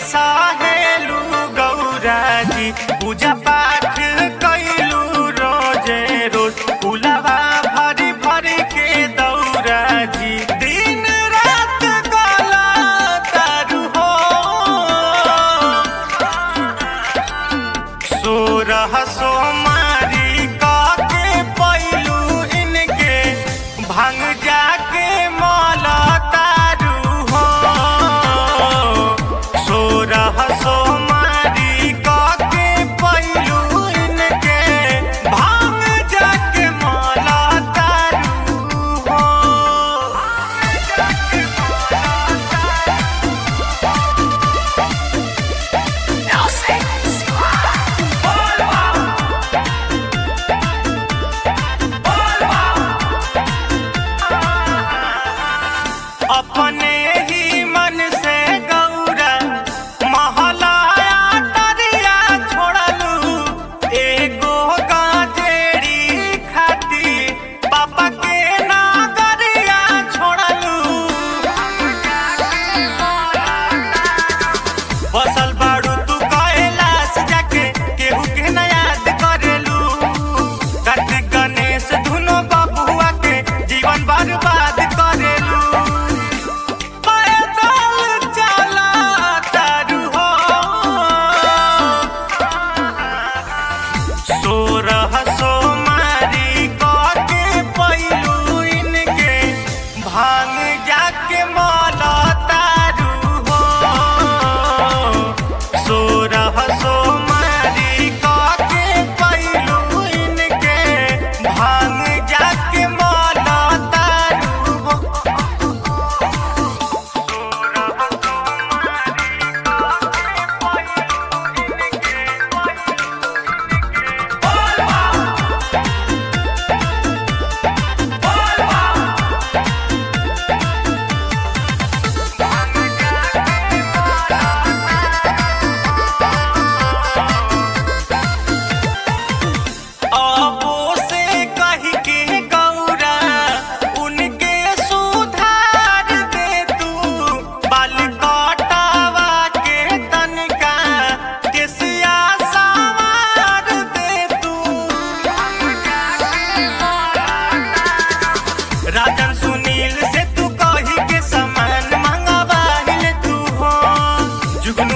सहेलू गौरा जी पूजा पाठ कैलू रोजे रोज फुलवा भरी भरी के दौरा जी दिन रात गला तारू हो सोरह सोमारी काके पैलू इनके भांग जाके मौला तारू हो सोरह सोमारी काके पैलू इनके भांग जाके मौला तारू हो अपने ही मन से गौरा महलाया तरिया छोड़लू एगो गाजेड़ी खाती पापा के नागरिया छोड़लू बसल बाड़ू तू कैलाश जाके केहू के न याद करेलू कार्तिक गणेश धुनो बबुआ के जीवन बर्बाद करेलू पैदल चला तारू हो सोरह सोमारी के पैलू इनके भांग जाके मौला तारू हो सोरह सोमारी के पैलू इनके भांग जाके मौला तारू हो अबो से कही के गौरा उनके सुधार दे तू बाल कटावा के तनिका केसिया सवार दे तू राजन सुनील से तू कही के सामान मंगवाहिल तू हो जुगनू